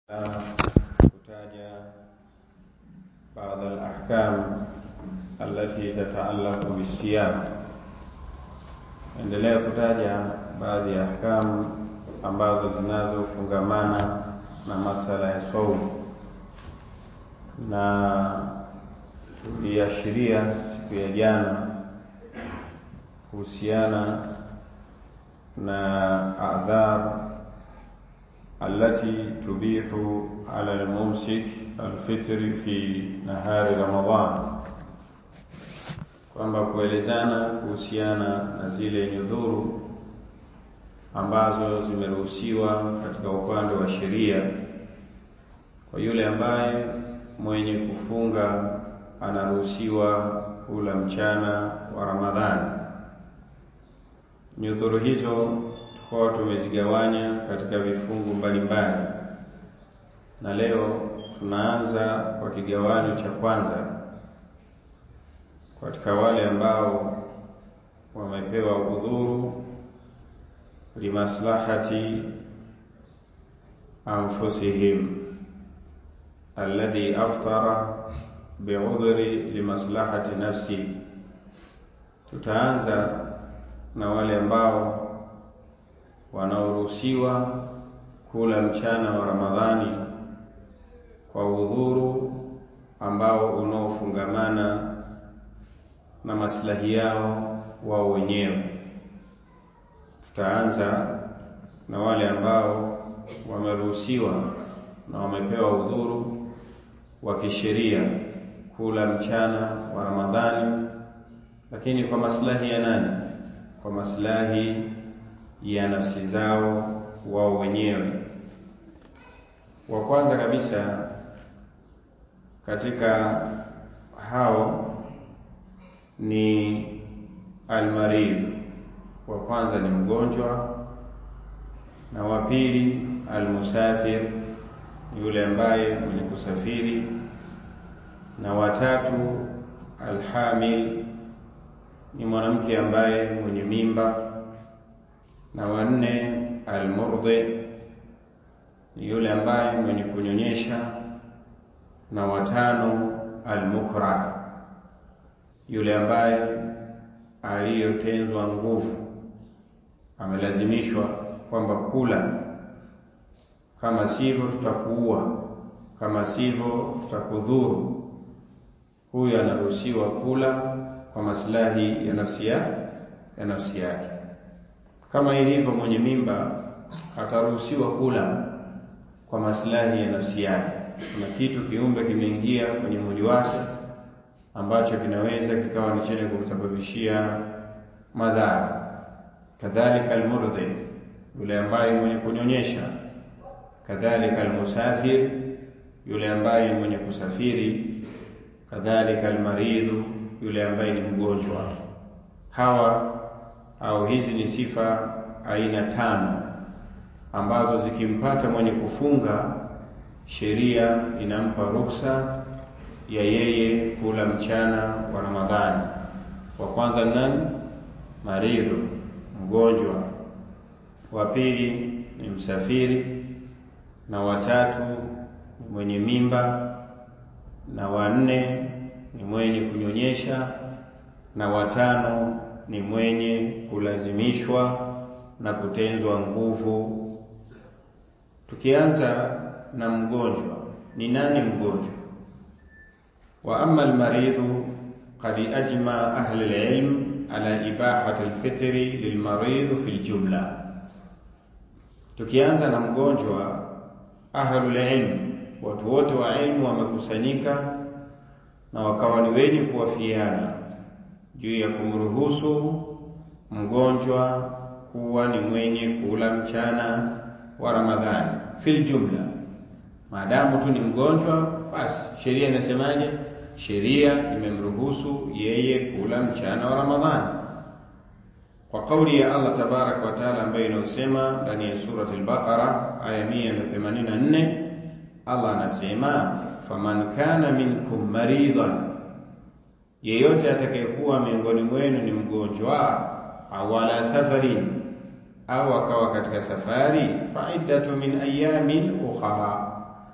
kutaja baadhi al-ahkam allati tataallaqu bisiyam, endelea kutaja baadhi ya ahkamu ambazo zinazofungamana na masala ya saumu, na tuliashiria siku ya jana kuhusiana na adhar التي تبيح على الممسك الفطر في نهار Ramadhan, kwamba kuelezana kuhusiana na zile nyudhuru ambazo zimeruhusiwa katika upande wa sheria kwa yule ambaye mwenye kufunga anaruhusiwa kula mchana wa Ramadhani. Nyudhuru hizo tukawa tumezigawanya katika vifungu mbalimbali, na leo tunaanza kwa kigawanyo cha kwanza katika wale ambao wamepewa udhuru limaslahati anfusihim alladhi aftara biudhri limaslahati nafsi. Tutaanza na wale ambao wanaoruhusiwa kula mchana wa Ramadhani kwa udhuru ambao unaofungamana na maslahi yao wao wenyewe. Tutaanza na wale ambao wameruhusiwa na wamepewa udhuru wa kisheria kula mchana wa Ramadhani, lakini kwa maslahi ya nani? Kwa maslahi ya nafsi zao wao wenyewe. Wa kwanza kabisa katika hao ni almaridh, wa kwanza ni mgonjwa, na wa pili almusafir, yule ambaye mwenye kusafiri, na watatu alhamil, ni mwanamke ambaye mwenye mimba na wanne almurdhi ni yule ambaye mwenye kunyonyesha, na watano almukrah, yule ambaye aliyotenzwa nguvu, amelazimishwa kwamba kula, kama sivyo tutakuua, kama sivyo tutakudhuru. Huyu anaruhusiwa kula kwa maslahi ya nafsi ya ya nafsi yake kama ilivyo mwenye mimba ataruhusiwa kula kwa maslahi ya nafsi yake. Kuna kitu kiumbe kimeingia kwenye mwili wake ambacho kinaweza kikawa ni chenye kumsababishia madhara. Kadhalika almurdhi, yule ambaye mwenye kunyonyesha. Kadhalika almusafir, yule ambaye ni mwenye kusafiri. Kadhalika almaridhu, yule ambaye ni mgonjwa. Hawa au hizi ni sifa aina tano ambazo zikimpata mwenye kufunga, sheria inampa ruhusa ya yeye kula mchana wa Ramadhani. Wa kwanza nani? Maridhu, mgonjwa. Wa pili ni msafiri, na watatu ni mwenye mimba, na wanne ni mwenye kunyonyesha, na watano ni mwenye kulazimishwa na kutenzwa nguvu. Tukianza na mgonjwa, ni nani mgonjwa? Wa amma almaridhu qad ajma ahli alilm ala ibahati alfitri lilmaridh fi aljumla. Tukianza na mgonjwa, ahlul ilm, watu wote wa ilmu wamekusanyika na wakawa ni wenye kuwafiana juu ya kumruhusu mgonjwa kuwa ni mwenye kula mchana wa Ramadhani fil jumla, maadamu tu ni mgonjwa, basi sheria inasemaje? Sheria imemruhusu yeye kula mchana wa Ramadhani kwa kauli ya Allah tabaraka wa taala ambayo inayosema ndani ya surati al-Baqara aya 184, Allah anasema faman kana minkum maridhan yeyote atakayekuwa miongoni mwenu ni mgonjwa au ala safarin au akawa katika safari, faidatu min ayamin ukhra,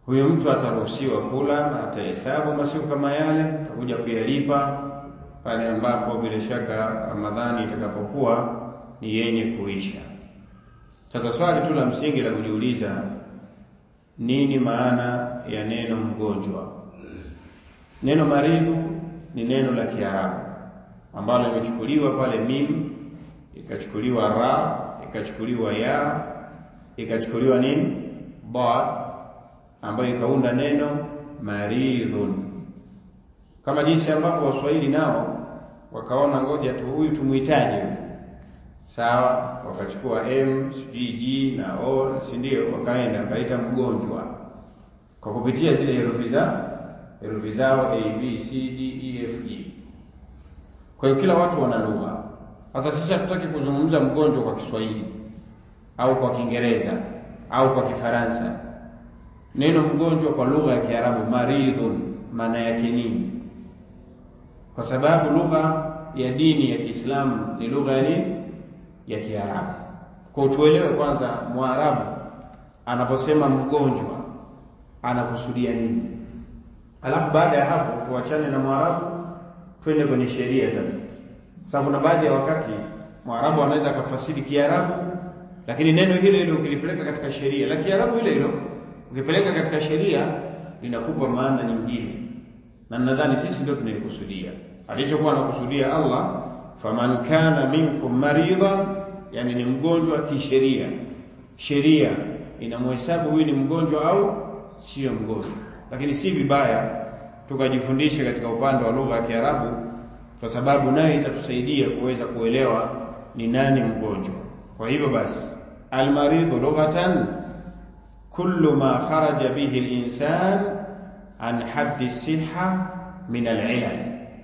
huyo mtu ataruhusiwa kula na atahesabu masiku kama yale, atakuja kuyalipa pale ambapo bila shaka Ramadhani itakapokuwa ni yenye kuisha. Sasa swali tu la msingi la kujiuliza, nini maana ya neno mgonjwa? Neno maridhu ni neno la Kiarabu ambalo limechukuliwa pale mim, ikachukuliwa ra, ikachukuliwa ya, ikachukuliwa nini ba, ambayo ikaunda neno maridhun, kama jinsi ambavyo Waswahili nao wakaona ngoja tu huyu tumuitaje huyu sawa, wakachukua m sijui g na o, si ndio? Wakaenda wakaita mgonjwa kwa kupitia zile herufi za herufi zao a b c d e f g. Kwa hiyo kila watu wana lugha. Sasa sisi hatutaki kuzungumza mgonjwa kwa Kiswahili au kwa Kiingereza au kwa Kifaransa. Neno mgonjwa kwa lugha ya Kiarabu maridhun, maana yake nini? Kwa sababu lugha ya dini ya Kiislamu ni lugha ya nini? Ya Kiarabu. Kwa tuelewe kwanza, Mwarabu anaposema mgonjwa anakusudia nini, alafu baada ya hapo tuachane na Mwarabu twende kwenye sheria sasa, sababu kuna baadhi ya wakati Mwarabu anaweza akafasiri Kiarabu, lakini neno hilo hilo ukilipeleka katika sheria la Kiarabu hilo hilo ukipeleka katika sheria linakupa maana nyingine, na nadhani sisi ndio tunaikusudia alichokuwa anakusudia Allah, faman kana minkum maridan, yani ni mgonjwa kisheria. Sheria inamhesabu huyu ni mgonjwa au sio mgonjwa, lakini si vibaya tukajifundisha katika upande wa lugha ya Kiarabu, kwa sababu nayo itatusaidia kuweza kuelewa ni nani mgonjwa. Kwa hivyo basi, almaridhu lughatan kullu ma kharaja bihi al-insan an haddi siha min al-ilal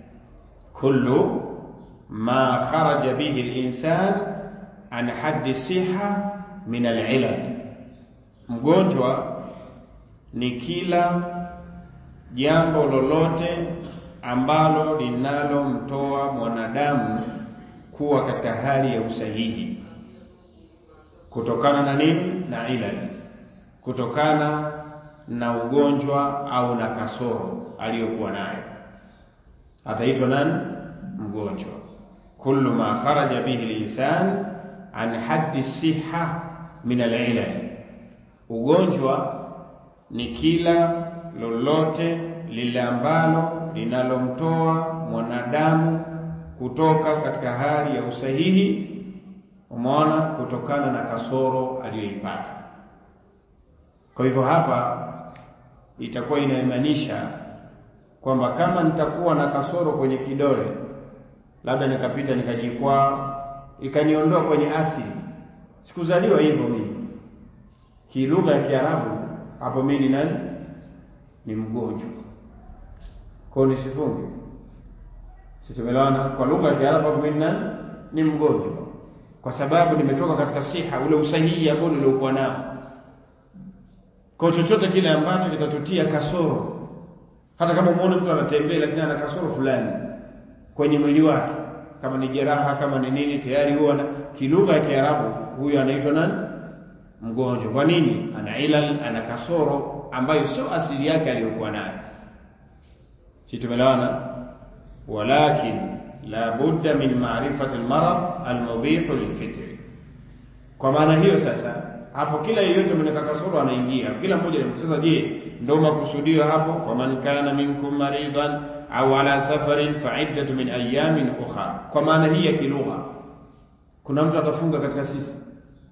kullu ma kharaja bihi al-insan an haddi siha min al-ilal, mgonjwa ni kila jambo lolote ambalo linalomtoa mwanadamu kuwa katika hali ya usahihi kutokana na nini? Na ilal, kutokana na ugonjwa au na kasoro aliyokuwa nayo, ataitwa nani? Mgonjwa. kullu ma kharaja bihi linsan an haddi siha min alilal, ugonjwa ni kila lolote lile ambalo linalomtoa mwanadamu kutoka katika hali ya usahihi, umeona, kutokana na kasoro aliyoipata. Kwa hivyo hapa itakuwa inamaanisha kwamba kama nitakuwa na kasoro kwenye kidole, labda nikapita nikajikwaa, ikaniondoa kwenye asili, sikuzaliwa hivyo mimi. Kilugha ya Kiarabu hapo mimi ni nani? Ni mgonjwa. Kwa hiyo nisifunge, situmelewana. Kwa lugha ya Kiarabu hapo mimi ni nani? Ni mgonjwa, kwa sababu nimetoka katika siha, ule usahihi ambao niliokuwa nao kwa chochote kile ambacho kitatutia kasoro, hata kama umeona mtu anatembea lakini ana kasoro fulani kwenye mwili wake, kama ni jeraha, kama ni nini, tayari huwa na kilugha ya Kiarabu huyo anaitwa nani? Mgonjwa. Kwa nini? Ana ilal, ana kasoro ambayo sio asili yake aliyokuwa nayo. Si tumelewana? Walakin la budda min ma'rifati almarad almubihu lilfitri. Kwa maana hiyo sasa hapo kila yeyote mwenye kasoro anaingia, kila mmoja sasa. Je, ndio makusudio hapo? faman kana minkum maridan au ala safarin fa iddatu min ayamin ukhra. Kwa maana hii ya kilugha, kuna mtu atafunga katika sisi?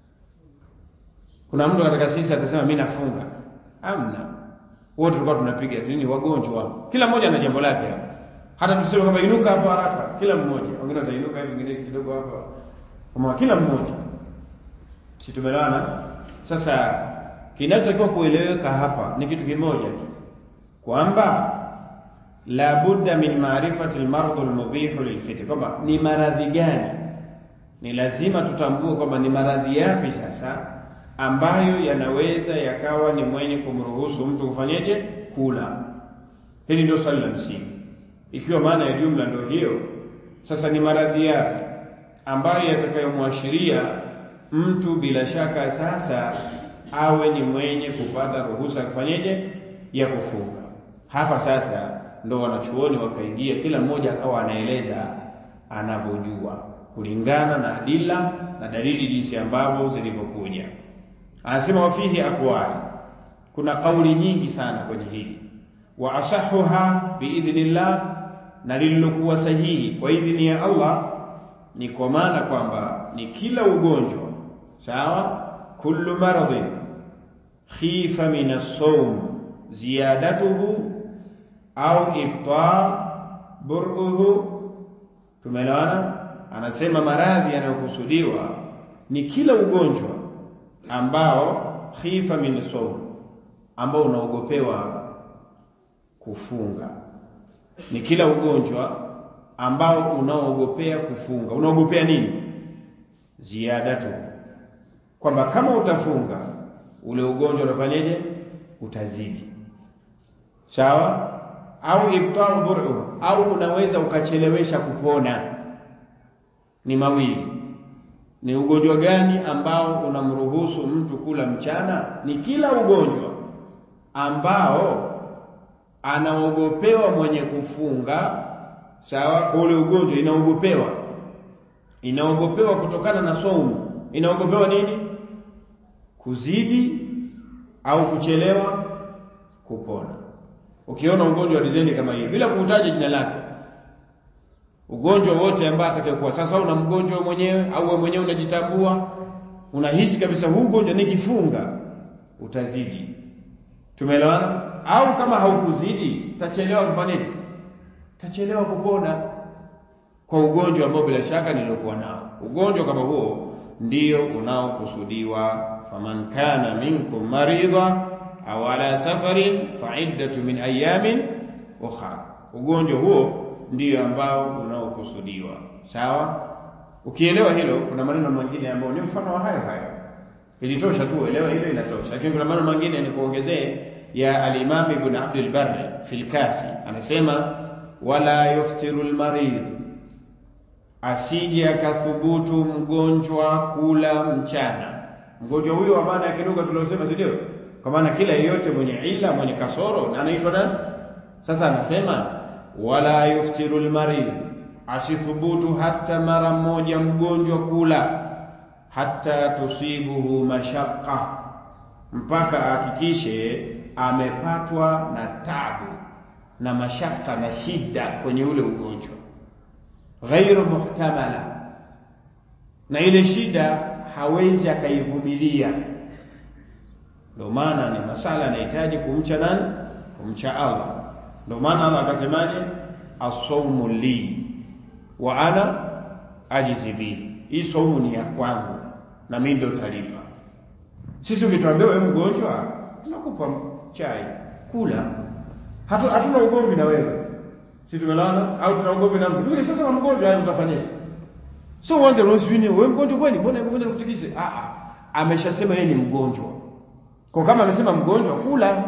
Kuna mtu katika sisi atasema mimi nafunga? Amna, wote tulikuwa tunapiga tu, ni wagonjwa, kila mmoja ana jambo lake hapo. Hata tuseme kwamba inuka hapo haraka, kila mmoja, wengine watainuka hivi, wengine kidogo hapa, kama kila mmoja, si tumelana sasa kinachotakiwa kueleweka hapa ni kitu kimoja tu, kwamba la budda min maarifati almardhu almubihu lilfitri, kwamba ni maradhi gani, ni lazima tutambue kwamba ni maradhi yapi sasa ambayo yanaweza yakawa ni mwenye kumruhusu mtu kufanyeje, kula. Hili ndio swali la msingi. Ikiwa maana ya jumla ndio hiyo, sasa ni maradhi yapi ambayo yatakayomwashiria mtu bila shaka sasa awe ni mwenye kupata ruhusa kufanyeje ya kufunga. Hapa sasa ndo wanachuoni wakaingia, kila mmoja akawa anaeleza anavyojua kulingana na adila na dalili jinsi ambavyo zilivyokuja. Anasema wafihi aqwali, kuna kauli nyingi sana kwenye hili. Wa asahuha biidhnillah, na lililokuwa sahihi kwa idhini ya Allah ni kwa maana kwamba ni kila ugonjwa sawa, kullu maradhin khifa min as-sawm ziyadatuhu au ibtal bur'uhu. Tumeelewana? Anasema maradhi yanayokusudiwa ni kila ugonjwa ambao khifa min sawm, ambao unaogopewa kufunga. Ni kila ugonjwa ambao unaogopea kufunga. Unaogopea nini? Ziyadatu, kwamba kama utafunga ule ugonjwa unafanyaje? Utazidi. Sawa? Au ibtau bur'u, au unaweza ukachelewesha kupona. Ni mawili. Ni ugonjwa gani ambao unamruhusu mtu kula mchana? Ni kila ugonjwa ambao anaogopewa mwenye kufunga. Sawa, ule ugonjwa inaogopewa, inaogopewa kutokana na saumu. Inaogopewa nini? Kuzidi au kuchelewa kupona. Ukiona ugonjwa wa dizeni kama hii, bila kuutaja jina lake, ugonjwa wote ambao atakayekuwa sasa, una mgonjwa mwenyewe au wewe mwenyewe unajitambua, unahisi kabisa huu ugonjwa nikifunga utazidi. Tumeelewana? Au kama haukuzidi utachelewa kufanya nini? Utachelewa kupona kwa ugonjwa ambao bila shaka niliokuwa nao. Ugonjwa kama huo ndio unaokusudiwa, faman kana minkum maridha au ala safarin fa iddatu min ayamin ukhra. Ugonjwa huo ndiyo ambao unaokusudiwa. Sawa? Ukielewa hilo, kuna maneno mengine ambayo ni mfano wa hayo hayo. Ilitosha tu elewa hilo, inatosha. Lakini kuna maneno mengine ni kuongezee ya al-Imam Ibn Abdul Barr fil Kafi, anasema wala yuftiru al-marid, asije akathubutu mgonjwa kula mchana. Mgonjwa huyo wa maana ya kidogo tuliosema, si ndio? Kwa maana kila yeyote mwenye ila mwenye kasoro na anaitwa nani? Sasa anasema wala yuftiru al-marid, asithubutu hata mara moja mgonjwa kula hata tusibuhu mashaqqa, mpaka ahakikishe amepatwa na tabu na mashaka na shida kwenye ule ugonjwa, ghairu muhtamala, na ile shida hawezi akaivumilia. Ndio maana ni masala yanahitaji kumcha nani? Kumcha Allah. Ndio maana Allah akasemaje, asaumu li wa ana ajizi bihi, hii saumu ni ya kwangu na mimi ndio talipa. Sisi ukituambia wewe mgonjwa, tunakupa chai kula, hatu hatuna ugomvi na wewe, si tumelana au tuna ugomvi na mtu? Sasa na mgonjwa hayo utafanyaje? So uanze unaswini wewe mgonjwa kweli, mbona mgonjwa nakutikise? Ah ah, ameshasema yeye ni mgonjwa. Kwa kama amesema mgonjwa, kula.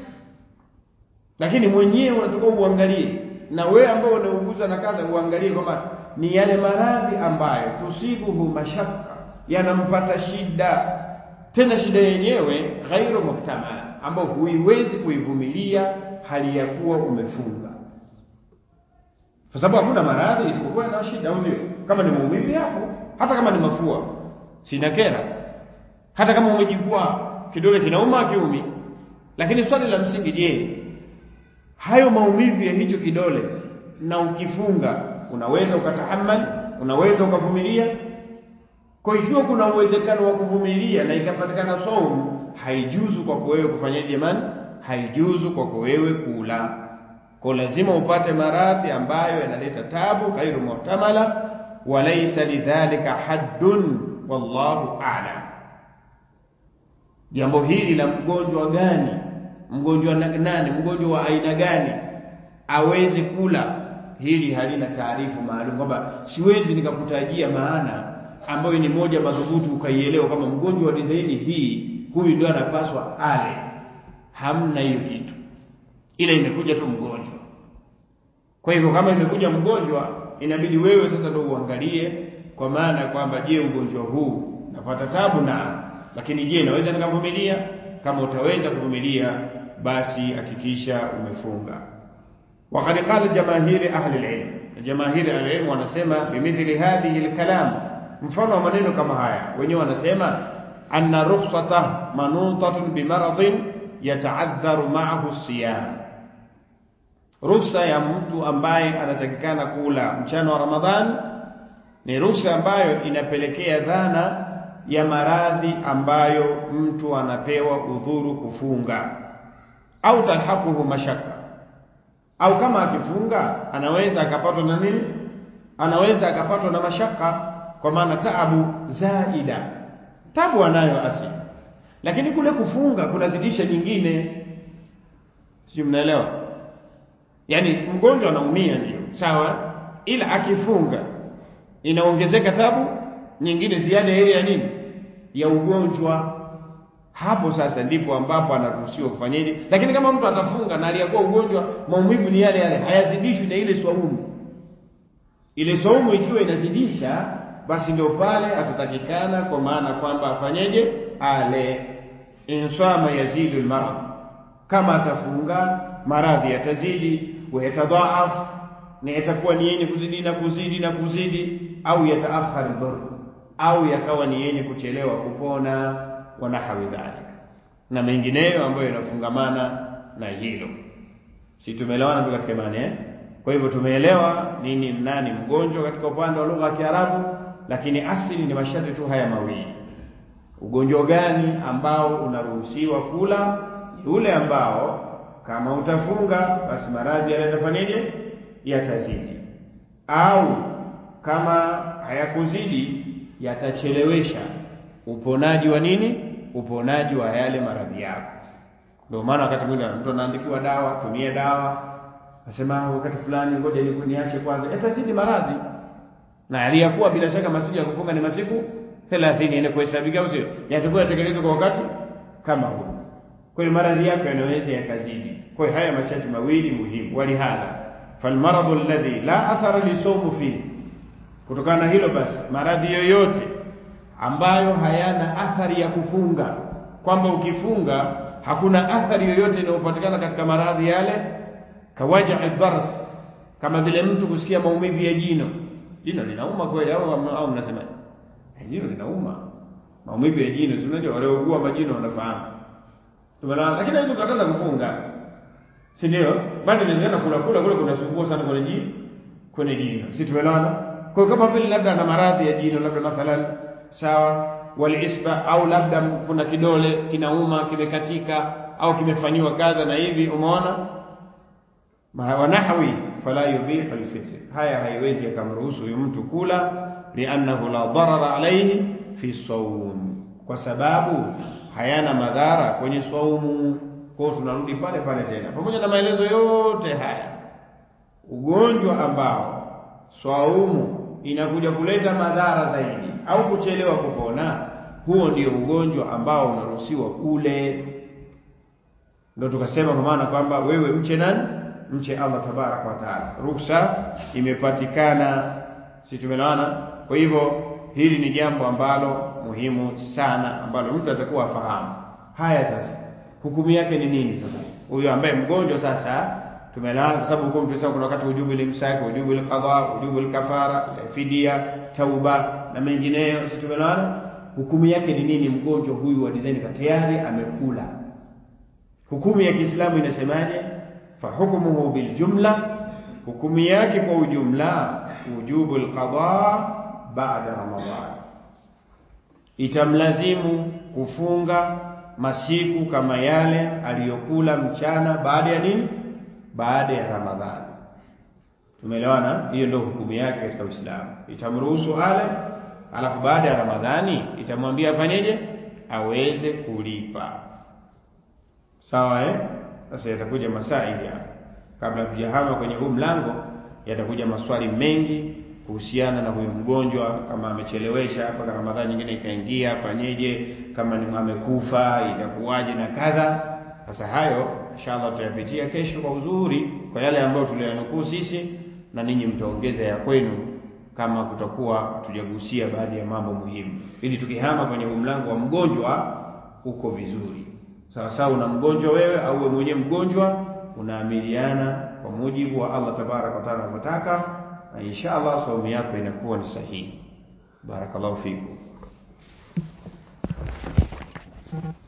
Lakini mwenyewe unatoka uangalie, na wewe ambao unauguza na kadha, uangalie kwamba ni yale maradhi ambayo tusibuhu mashaka, yanampata shida, tena shida yenyewe ghairu muhtamala, ambayo huiwezi kuivumilia hali ya kuwa umefunga, kwa sababu hakuna maradhi isipokuwa na shida, au sio? Kama ni maumivu yapo, hata kama ni mafua sina kera, hata kama umejikwaa kidole kinauma kiumi. Lakini swali la msingi, je, hayo maumivu ya hicho kidole na ukifunga unaweza ukatahamali, unaweza ukavumilia? Kwa ikiwa kuna uwezekano wa kuvumilia na ikapatikana saumu, haijuzu kwako wewe kufanyaje jamani? Haijuzu kwako wewe kula. Kwa lazima upate maradhi ambayo yanaleta tabu, ghairu muhtamala, walaysa lidhalika haddun, wallahu a'lam. Jambo hili la mgonjwa gani, mgonjwa nani, mgonjwa wa aina gani aweze kula, hili halina taarifu maalum, kwamba siwezi nikakutajia maana ambayo ni moja madhubuti ukaielewa kama mgonjwa wa dizaini hii, huyu ndio anapaswa ale. Hamna hiyo kitu, ila imekuja tu mgonjwa. Kwa hivyo kama imekuja mgonjwa, inabidi wewe sasa ndio uangalie, kwa maana kwamba je, ugonjwa huu napata tabu? Na lakini je naweza nikavumilia kama utaweza kuvumilia basi hakikisha umefunga وقد قال جماهير أهل العلم جماهير أهل العلم wanasema بمثل هذه الكلام mfano wa maneno kama haya wenyewe wanasema anna rukhsata manutatun bimaradin yataadharu ma'ahu siyam ruhusa ya mtu ambaye anatakikana kula mchana wa Ramadhani ni ruhusa ambayo inapelekea dhana ya maradhi ambayo mtu anapewa udhuru kufunga au talhaquhu mashaka au kama akifunga anaweza akapatwa na nini anaweza akapatwa na mashaka kwa maana taabu zaida tabu anayo asili lakini kule kufunga kunazidisha nyingine sio mnaelewa yani mgonjwa anaumia ndio sawa ila akifunga inaongezeka tabu nyingine ziada ile ya nini ya ugonjwa hapo sasa ndipo ambapo anaruhusiwa kufanyaje lakini kama mtu atafunga na aliyakuwa ugonjwa maumivu ni yale yale hayazidishwi na ile swaumu ile swaumu ikiwa inazidisha basi ndio pale atatakikana kwa maana kwamba afanyeje ale insama yazidu almarad kama atafunga maradhi yatazidi wa yatadhaaf na yatakuwa ni yenye kuzidi na kuzidi na kuzidi au yataakhar dhur au yakawa ni yenye kuchelewa kupona wa nahawi dhalik na mengineyo ambayo yanafungamana na hilo si tumeelewana tu katika imani eh kwa hivyo tumeelewa nini nani mgonjwa katika upande wa lugha ya Kiarabu lakini asili ni masharti tu haya mawili ugonjwa gani ambao unaruhusiwa kula ni ule ambao kama utafunga basi maradhi yatafanyaje yatazidi au kama hayakuzidi yatachelewesha uponaji wa nini uponaji wa yale maradhi yako ndio maana wakati mwingine mtu anaandikiwa dawa tumie dawa nasema wakati fulani ngoja niache kwanza yatazidi maradhi na aliyakuwa bila shaka masiku ya kufunga ni masiku 30 ile kuhesabika au sio yatakuwa yatekelezwa kwa wakati kama huu kwa hiyo maradhi yako yanaweza yakazidi kwa hiyo haya masharti mawili muhimu walihadha falmaradu alladhi la athara lisawmu fihi kutokana na hilo basi maradhi yoyote ambayo hayana athari ya kufunga kwamba ukifunga hakuna athari yoyote inayopatikana katika maradhi yale kawaja dars kama vile mtu kusikia maumivu ya jino jino linauma kweli au au mnasema jino linauma maumivu ya jino unajua waliougua majino wanafahamu tumeelewana lakini hawezi kukataza kufunga si ndio bado inawezekana kula kula kule kunasumbua sana kwenye jino kwenye jino si tumeelewana kwa hiyo kama vile labda ana maradhi ya jino labda mathalan sawa walisba au labda kuna kidole kinauma kimekatika au kimefanyiwa kadha na hivi umeona wanahwi fala yubihu alfitr haya haiwezi akamruhusu huyu mtu kula liannahu la darara alayhi fi sawm kwa sababu hayana madhara kwenye saumu kwa tunarudi pale pale tena pamoja na maelezo yote haya ugonjwa ambao swaumu inakuja kuleta madhara zaidi au kuchelewa kupona huo ndio ugonjwa ambao unaruhusiwa ule ndio tukasema kwa maana kwamba wewe mche nani mche Allah tabaraka wa taala ruhusa imepatikana si tumeelewana kwa hivyo hili ni jambo ambalo muhimu sana ambalo mtu atakuwa afahamu haya sasa hukumu yake ni nini sasa huyo ambaye mgonjwa sasa tumeelewana kwa sababu hukumu tunasema kuna wakati ujubu limsaki ujubu alqadha ujubu alkafara fidia tauba na mengineyo si tumeelewana hukumu yake ni nini mgonjwa huyu wa design tayari amekula hukumu ya Kiislamu inasemaje fa hukmuhu bil jumla hukumu yake kwa ujumla ujubu alqadha baada ramadhan itamlazimu kufunga masiku kama yale aliyokula mchana baada ya nini baada ya ramadhani tumeelewana hiyo ndio hukumu yake katika Uislamu itamruhusu ale alafu baada ya ramadhani itamwambia afanyeje aweze kulipa sawa eh sasa yatakuja masaili hapa kabla tujahama kwenye huu mlango yatakuja maswali mengi kuhusiana na huyu mgonjwa kama amechelewesha mpaka ramadhani nyingine ikaingia afanyeje kama ni amekufa itakuwaje na kadha sasa hayo inshallah tutayapitia kesho kwa uzuri kwa yale ambayo tuliyanukuu sisi na ninyi mtaongeza ya kwenu kama kutakuwa tujagusia baadhi ya mambo muhimu, ili tukihama kwenye mlango wa mgonjwa uko vizuri. Sawa sawa, una mgonjwa wewe au wewe mwenyewe mgonjwa, unaamiliana kwa mujibu wa Allah tabaraka wa taala anavyotaka, na insha Allah saumu yako inakuwa ni sahihi. Barakallahu fikum.